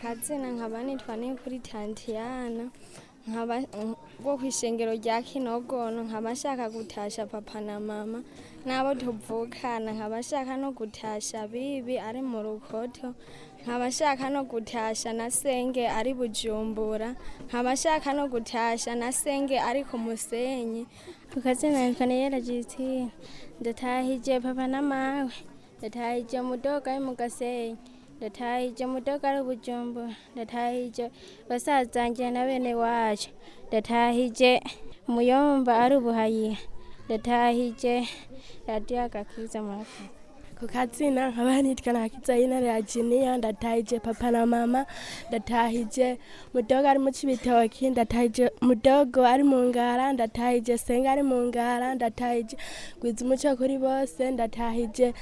akazina nkaba nitwa nikuri tantiyana nkaba bwo kw'ishengero rya kinogono nkaba nshaka gutasha papa na mama n'abo tuvukana nkaba nshaka no gutasha bibi ari mu rukoto nkaba nshaka no gutasha na senge ari bujumbura nkaba nshaka no gutasha na senge ari ku musenyi kukazina nitwa niyera jisitine ndatahije papa na mawe ndatahije mudoga ari mu gasenyi ndatahije mudoga ari bujumbura ndatahije basazanje na bene wacu ndatahije muyomba ari ubuhayiha ndatahije radiyo agakiza murakoze ku kazina nkaba nitwa nakiza y'intare ya jiniya ndatahije papa na mama ndatahije mudogo ari mu cibitoki ndatahije mudogo ari mu ngara ndatahije senga ari mu ngara ndatahije gwiza umuco kuri bose ndatahije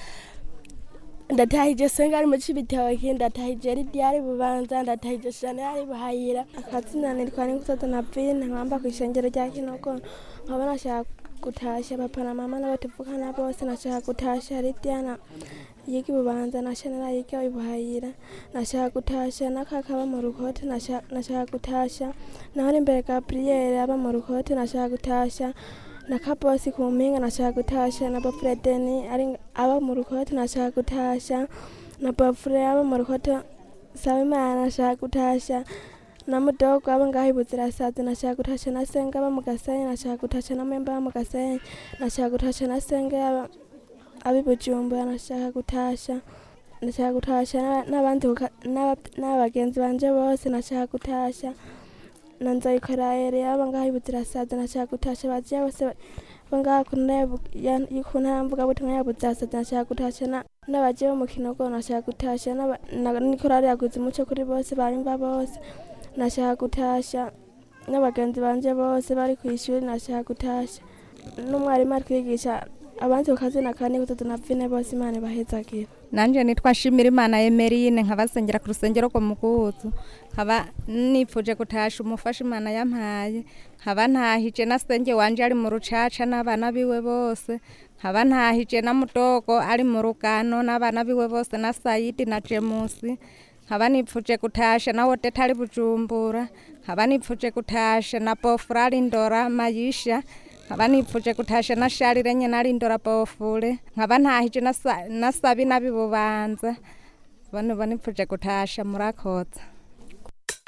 ndatahije senga ari mu cibitoki ndatahije lidiya ari bubanza ndatahije shane ari buhayira akazina nitwa nikusoto na vine nkamba kw'ishengero rya kinogono nkaba nashaka gutasha papa na mama n'abo tuvukana bose nashaka gutasha lidiana yiga ibubanza na shanera yiga ibuhayira nashaka gutasha na kaka aba mu rukote nasha- nashaka gutasha naho imbere gabriyeri aba mu rukote nashaka gutasha na kabosi ku mpinga nashaka gutasha na bafredeni ari aba mu rukote nashaka gutasha na bafure aba mu rukote saba imana nashaka gutasha na mudogo aba ngaho ibuzirasazi nashaka gutasha na senge aba mu gasenyi nashaka gutasha na memba aba mu gasenyi nashaka gutasha na senge aba abi bujumbura nashaka gutasha nashaka gutasha n'aba- n'abandi buka- n'aba- n'abagenzi banje bose nashaka gutasha na nzayikaraere aba ngaho ibuzirasazi nashaka gutasha baziya bose aba ngaho ku ntara ya Bu- ya- y- ku ntara mvugabutumwa ya buzirasazi nashaka gutasha na- n'abaje bo mu kinogo nashaka gutasha n'aba- na- n'ikorari yaguze umuco kuri bose barimba bose nashaka gutasha n'abagenzi banje bose bari ku ishuri nashaka gutasha n'umwarimu ari kwigisha abandi ku kazina ka nikutoto na vine bose imana ibahezagira nanje nitwa nshimira imana emerine nkaba nsengera ku rusengero rwo mu guhuzu nkaba nipfuje gutasha umufasha imana yampaye nkaba ntahije na senge wanje ari mu rucaca n'abana biwe bose nkaba ntahije na mudogo ari mu rugano n'abana biwe bose na sayidi na jemusi nkaba nipfuje gutasha na wodeta ari bujumbura nkaba nipfuje gutasha na bofura ari ndora mayisha nkaba nipfuje gutasha na sharire nyene ari ndora bofure nkaba ntahije na Sa- na sabi nabi bubanza bane banipfuje gutasha murakoze